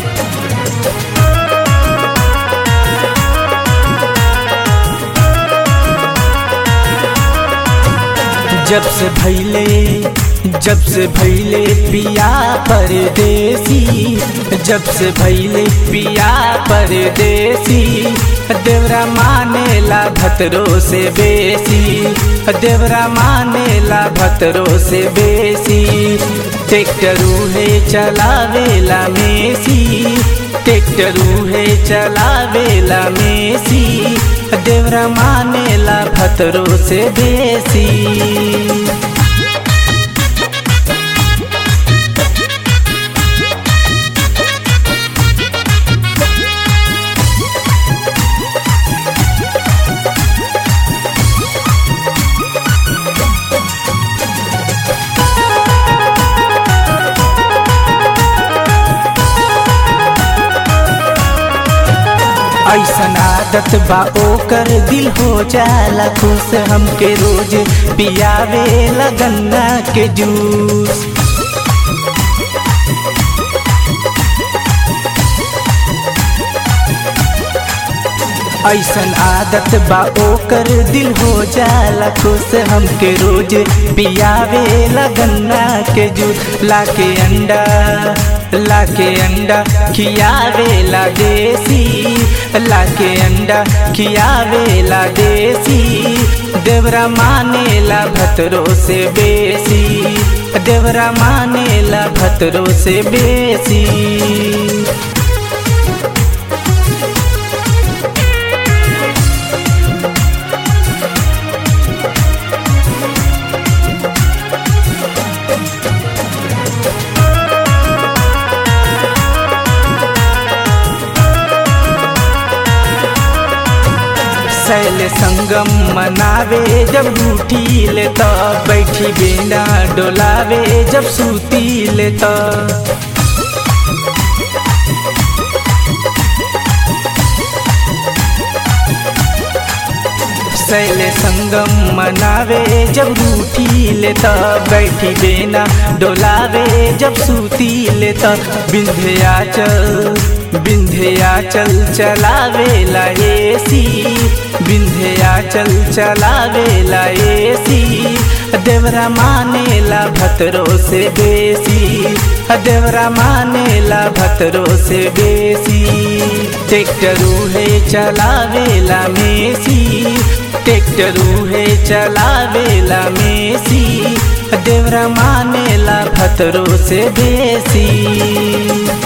जब से भैले जब से भैले पिया परदेसी जब से भैले पिया परदेसी देवरा मानेला भतरो से बेसी देवरा मानेला भतरो से बेसी ट्रैक्टरू है चलावेला मेसी ट्रैक्टरू है चलावेला मेसी देवरा मानेला भतरो से बेसी ऐसन आदत बा ओकर दिल हो जाला खुश हमके रोज पियावे लगन्ना के जूस ऐसन आदत बा ओकर दिल हो जाला खुश हमके रोज पियावे लगन्ना के जूस लाके अंडा लाके अंडा खियावे ला देसी लाके अंडा खियावे ला देसी देवरा मानेला भतरो से बेसी देवरा मानेला भतरो से बेसी सैल संगम मनावे जब रूठी ले तो बैठी बिना डोलावे जब सूती ले तो सैल संगम मनावे जब रूठी ले तो बैठी बिना डोलावे जब सूती ले तो बिंध्याचल बिंध्याचल चलावेला एसी बिंध्याचल चलावेला एसी देवरा मानेला भतरो से बेसी देवरा मानेला भतरो से बेसी ट्रैक्टरू है चलावेला मेसी ट्रैक्टरू है चलावेला मेसी देवरा मानेला भतरो से बेसी